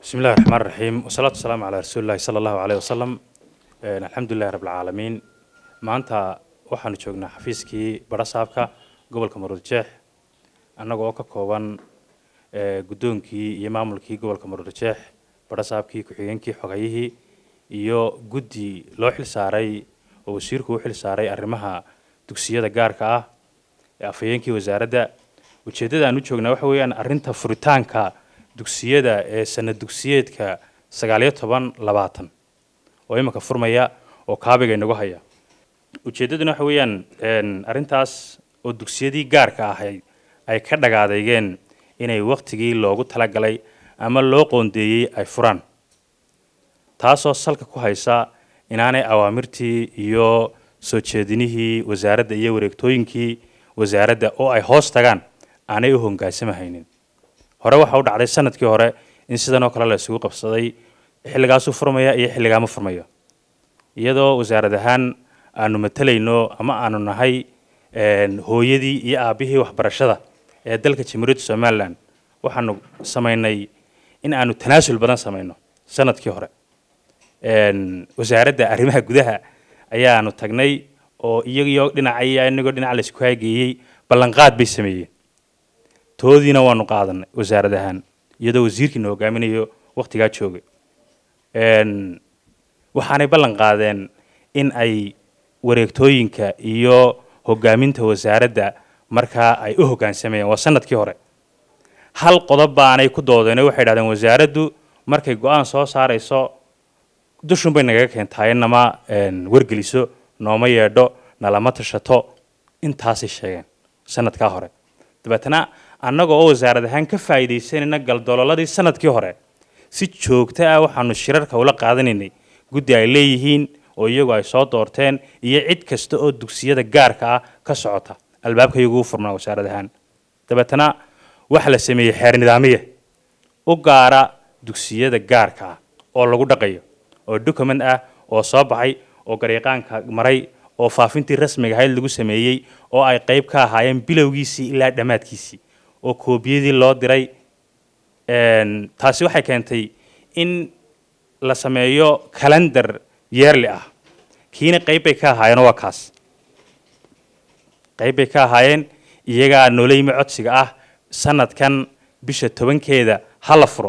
بسم الله الرحمن الرحيم والصلاة والسلام على رسول الله صلى الله عليه وسلم الحمد لله رب العالمين maanta waxaanu joognaa xafiiskii barasaabka gobolka maruurjeex annaga oo ka kooban guddoonkii iyo maamulkii gobolka maruurjeex barasaabkii ku-xigeenkii xogayihii iyo guddi loo xil saaray oo wasiirku u xil saaray arrimaha dugsiyada gaarka ah ee afhayeenkii wasaaradda ujeeddada aan u joognaa waxa weeyaan arrinta furitaanka dugsiyada ee sanad dugsiyeedka sagaaliyo toban labaatan oo iminka furmaya oo kaabiga inagu haya ujeeddaduna waxa weeyaan arrintaas oo dugsiyadii gaarka ahayd ay ka dhagaadeygeen inay waktigii loogu talagalay ama loo qoondeeyey ay furaan taasoo salka ku haysa inaanay awaamirtii iyo soo jeedinihii wasaaradda iyo wareegtooyinkii wasaaradda oo ay hoos tagaan aanay u hongaasamahaynin hore waxa u dhacday sanadkii hore in sidan oo kale la isugu qabsaday xilligaasuu furmaya iyo xilligaama furmayo iyadoo wasaarad ahaan aanu matalayno ama aanu nahay hooyadii iyo aabbihii waxbarashada ee dalka jamhuuriyadda somalilan waxaanu samaynay in aanu tanaasul badan samayno sanadkii hore wasaaradda arrimaha gudaha ayaanu tagnay oo iyagiyo dhinaca inagoo dhinaca laysku haageeyey ballanqaad bay sameeyeen toodiina waanu qaadanay wasaarad ahaan iyadoo wasiirkiina hogaaminayo waktigaa joogay waxaanay ballan qaadeen in ay wareegtooyinka iyo hogaaminta wasaaradda markaa ay u hoggaansamayeen waa sanadkii hore hal qodob baanay ku doodeen waxay dhahdeen wasaaraddu markay go-aan soo saarayso dushun bay nagaga keentahay nama wargeliso nooma yeedho nalama tashato intaasay sheegeen sanadkaa hore dabeetana annaga oo wasaarad ahaan ka faa'iidaysanayna galdololadii sanadkii hore si joogto ah waxaanu shirarka ula qaadanaynay guddi ay leeyihiin oo iyagu ay soo doorteen iyo cid kasta oo dugsiyada gaarka ah ka socota albaabka iyagu u furnaa wasaarad ahaan dabeetana waxa la sameeyey xeer nidaamiye u gaara dugsiyada gaarka ah oo lagu dhaqayo oo document ah oo soo baxay oo garyaqaanka maray oo faafintii rasmiga ahayd lagu sameeyey oo ay qayb ka ahaayeen bilowgiisii ilaa dhammaadkiisii oo koobiyadii loo diray taasi waxay keentay in la sameeyo calendar yeerli ah kiina qayb bay ka ahaayeen waa kaas qayb bay ka ahaayeen iyagaa noola yimi codsiga ah sanadkan bisha tobankeeda ha la furo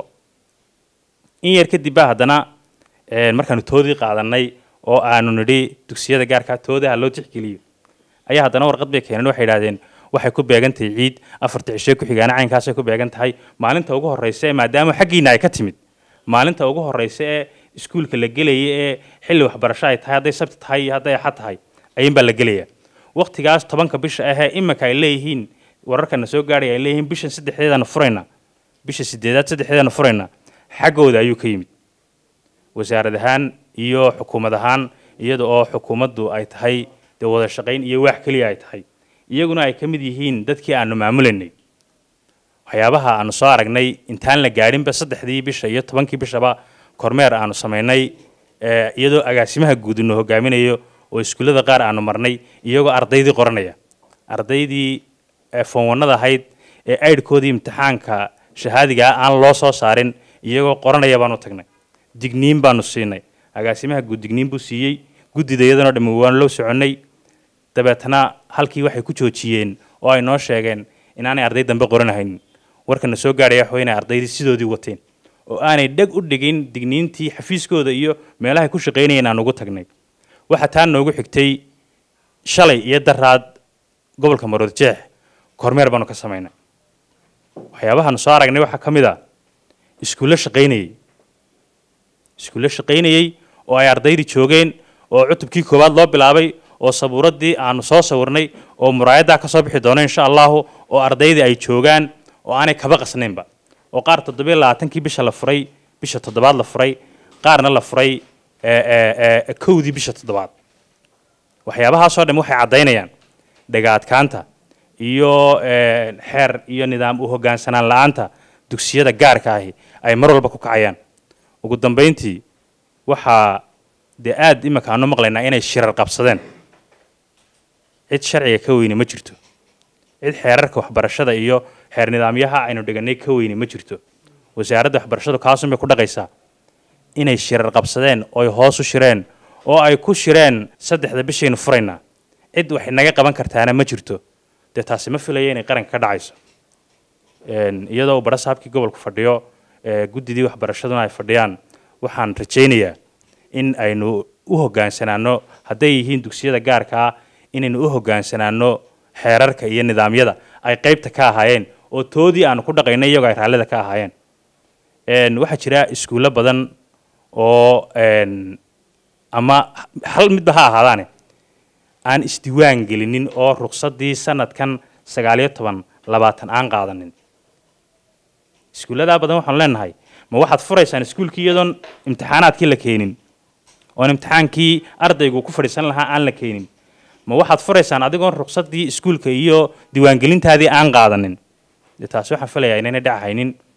in yar kadib baa haddana markaanu toodii qaadanay oo aanu nidhi dugsiyada gaarkaa toodaha loo tixgeliyo ayaa haddana warqad bay keeneen waxay idhahdeen waxay ku beegan tahay ciid afarta cishe ku-xigaana caynkaasay ku beegan tahay maalinta ugu horreysa ee maadaama xaggiina ay ka timid maalinta ugu horreysa ee iskuulka la gelaya ee xilli waxbarasho ay tahay hadday sabti tahay iyo hadday axad tahay ayuunbaa la gelaya waktigaas tobanka bisha ahee iminka ay leeyihiin wararkana soo gaadhaya ay leeyihiin bishan saddexdeedaanu furayna bisha sideedaad saddexdeedaanu furayna xaggooda ayuu ka yimid wasaarad ahaan iyo xukuumad ahaan iyada oo xukuumaddu ay tahay dee wada shaqayn iyo waax keliya ay tahay iyaguna ay ka mid yihiin dadkii aanu maamulaynay waxyaabaha aanu soo aragnay intaan la gaadhinba saddexdii bisha iyo tobankii bishaba kormeer aanu samaynay iyadoo agaasimaha guud inu hogaaminayo oo iskuullada qaar aanu marnay iyagoo ardaydii qoranaya ardaydii foonwanada ahayd ee aydhkoodii imtixaanka shahaadigaa aan loo soo saarin iyagoo qoranaya baanu tagnay digniin baanu siinay agaasimaha guud digniin buu siiyey guddida iyadanoo dhammi waanu loo soconnay dabeetana halkii waxay ku joojiyeen oo ay noo sheegeen inaanay arday dambe qoranahaynin warkana soo gaadhaya waxa inay ardaydii sidoodii wateen oo aanay dheg u dhigin digniintii xafiiskooda iyo meelahay ku shaqaynayeen aan ugu tagnay waxaa taa noogu xigtay shalay iyo daraad gobolka maroodjeex kormeer baanu ka samaynay waxyaabahaanu soo aragnay waxaa ka mid a iskuullo shaqaynayey iskuullo shaqaynayey oo ay ardaydii joogeen oo cutubkii koowaad loo bilaabay oo sabuuraddii aanu soo sawirnay oo muraayaddaa ka soo bixi doono insha allahu oo ardaydii ay joogaan oo aanay kaba qasnaynba oo qaar toddobiyo labaatankii bisha la furay bisha toddobaad la furay qaarna la furay kowdii bisha toddobaad waxyaabahaasoo dham waxay caddaynayaan dhagaadkaanta iyo xeer iyo nidaam u hoggaansanaan la-aanta dugsiyada gaarka ahi ay mar walba ku kacayaan ugu dambayntii waxaa dee aada iminka aanu maqlaynaa inay shirar qabsadeen cid sharciga ka weyne ma jirto cid xeerarka waxbarashada iyo xeer nidaamyaha aynu dhiganay ka weyne ma jirto wasaaradda waxbarashadu kaasun bay ku dhaqaysaa inay shirar qabsadeen oo ay hoos u shireen oo ay ku shireen saddexda bishaynu furaynaa cid wax inaga qaban kartaana ma jirto dee taasi ma filaya inay qaranka ka dhacayso iyadoo uu barasaabkii gobolku fadhiyo guddidii waxbarashaduna ay fadhiyaan waxaan rajaynayaa in aynu u hogaansanaano hadday yihiin dugsiyada gaarka ah inaynu u hogaansanaano xeerarka iyo nidaamyada ay qaybta ka ahaayeen oo toodii aanu ku dhaqaynay iyagoo ay raallida ka ahaayeen waxaa jira iskuullo badan oo ama hal midba ha ahaadaane aan isdiwaan gelinin oo ruqsaddii sanadkan sagaaliyo toban labaatan aan qaadanin iskuulladaa badan waxaanu leenahay ma waxaad furaysaan iskuulkii iyadoon imtixaanaadkii la keenin oon imtixaankii ardaygu ku fadhiisan lahaa aan la keenin ma waxaad furaysaan adigoon ruqsaddii iskuulka iyo diiwaangelintaadii aan qaadanin dee taasi waxaan filayaa inaynay dhacahaynin